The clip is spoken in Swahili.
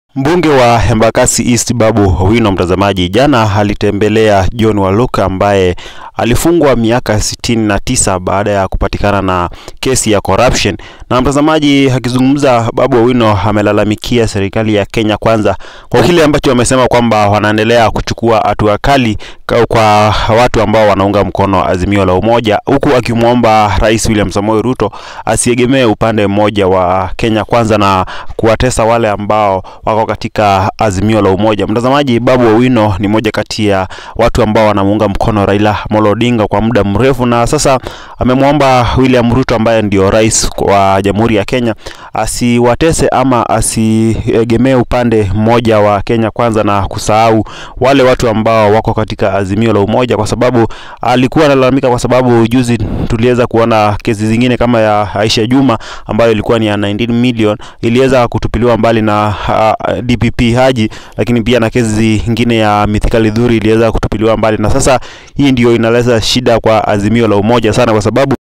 Mbunge wa Embakasi East Babu Owino, mtazamaji, jana alitembelea John Waluka ambaye alifungwa miaka sitini na tisa baada ya kupatikana na kesi ya corruption. Na mtazamaji, akizungumza, Babu Owino amelalamikia serikali ya Kenya Kwanza kwa kile ambacho wamesema kwamba wanaendelea kuchukua hatua kali kwa watu ambao wanaunga mkono azimio la umoja, huku akimwomba Rais William Samoei Ruto asiegemee upande mmoja wa Kenya Kwanza na kuwatesa wale ambao wako katika azimio la umoja. Mtazamaji, Babu Owino ni moja kati ya watu ambao wanamuunga mkono Raila Amolo Odinga kwa muda mrefu, na sasa amemwomba William Ruto ambaye ndio rais wa Jamhuri ya Kenya asiwatese ama asiegemee upande mmoja wa Kenya Kwanza na kusahau wale watu ambao wako katika azimio la umoja, kwa sababu alikuwa analalamika, kwa sababu juzi tuliweza kuona kesi zingine kama ya Aisha Juma ambayo ilikuwa ni ya 19 million iliweza kutupiliwa mbali na uh, DPP Haji, lakini pia na kesi zingine ya Mithika Lidhuri iliweza kutupiliwa mbali, na sasa hii ndio inaleta shida kwa azimio la umoja sana, kwa sababu